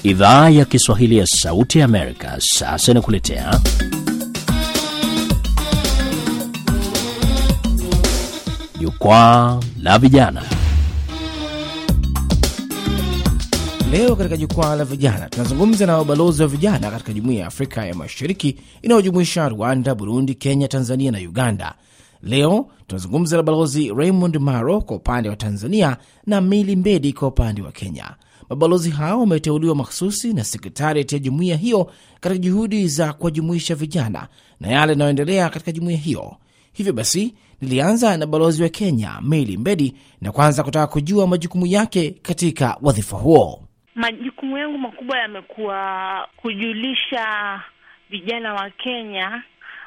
Idhaa ya Kiswahili ya Sauti ya Amerika sasa inakuletea Jukwaa la Vijana. Leo katika jukwaa la vijana tunazungumza na wabalozi wa vijana katika jumuiya ya Afrika ya Mashariki inayojumuisha Rwanda, Burundi, Kenya, Tanzania na Uganda. Leo tunazungumza na balozi Raymond Maro kwa upande wa Tanzania na Mili Mbedi kwa upande wa Kenya. Mabalozi hao wameteuliwa makhususi na sekretariat ya jumuiya hiyo katika juhudi za kuwajumuisha vijana na yale yanayoendelea katika jumuiya hiyo. Hivyo basi nilianza na balozi wa Kenya Mili Mbedi na kwanza kutaka kujua majukumu yake katika wadhifa huo. Majukumu yangu makubwa yamekuwa kujulisha vijana wa Kenya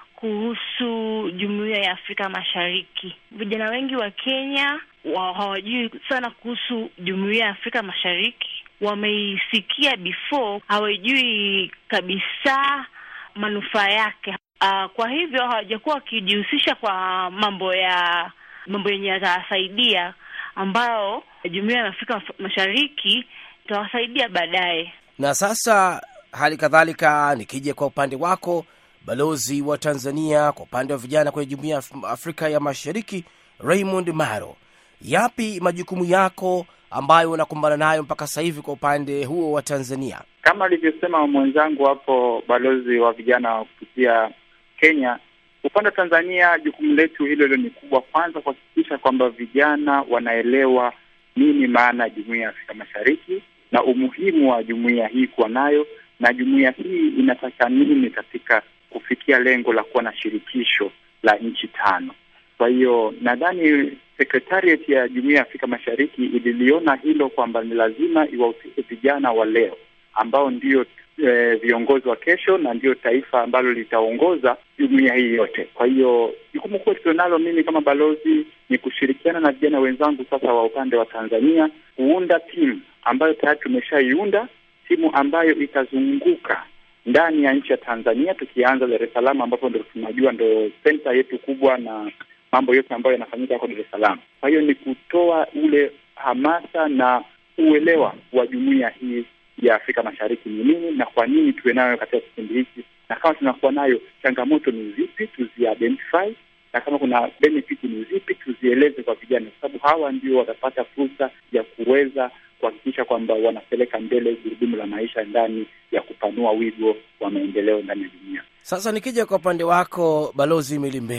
kuhusu jumuiya ya Afrika Mashariki. Vijana wengi wa Kenya wa hawajui sana kuhusu jumuiya ya Afrika Mashariki, wameisikia before, hawajui kabisa manufaa yake. Uh, kwa hivyo hawajakuwa wakijihusisha kwa mambo ya mambo yenye yatawasaidia, ambayo jumuiya ya Afrika Mashariki itawasaidia baadaye. Na sasa hali kadhalika, nikija kwa upande wako balozi wa Tanzania kwa upande wa vijana kwenye jumuiya ya Afrika ya Mashariki, Raymond Maro, yapi majukumu yako ambayo unakumbana nayo mpaka sasa hivi kwa upande huo wa Tanzania? Kama alivyosema mwenzangu hapo, balozi wa vijana wa kupitia Kenya, upande wa Tanzania, jukumu letu hilo hilo ni kubwa, kwanza kuhakikisha kwamba vijana wanaelewa nini maana ya jumuiya ya Afrika Mashariki na umuhimu wa jumuiya hii kuwa nayo, na jumuiya hii inataka nini katika kufikia lengo la kuwa na shirikisho la nchi tano. Kwa hiyo nadhani sekretariat ya jumuiya ya Afrika Mashariki ililiona hilo kwamba ni lazima iwahusishe vijana wa leo ambao ndio e, viongozi wa kesho na ndio taifa ambalo litaongoza jumuiya hii yote. Kwa hiyo jukumu kubwa tulionalo mimi kama balozi ni kushirikiana na vijana wenzangu sasa wa upande wa Tanzania kuunda timu ambayo tayari tumeshaiunda, timu ambayo itazunguka ndani ya nchi ya Tanzania, tukianza Dar es Salaam ambapo ndo tunajua ndo senta yetu kubwa na mambo yote ambayo yanafanyika huko Dar es Salaam. Kwa hiyo ni kutoa ule hamasa na uelewa wa jumuiya hii ya Afrika Mashariki ni nini na kwa nini tuwe nayo katika kipindi hiki, na kama tunakuwa nayo, changamoto ni zipi, tuzi-identify na kama kuna benefit ni zipi, tuzieleze kwa vijana, kwa sababu hawa ndio watapata fursa ya kuweza kuhakikisha kwamba wanapeleka mbele gurudumu la maisha ndani ya kupanua wigo wa maendeleo ndani ya dunia. Sasa nikija kwa upande wako Balozi Milimbedi,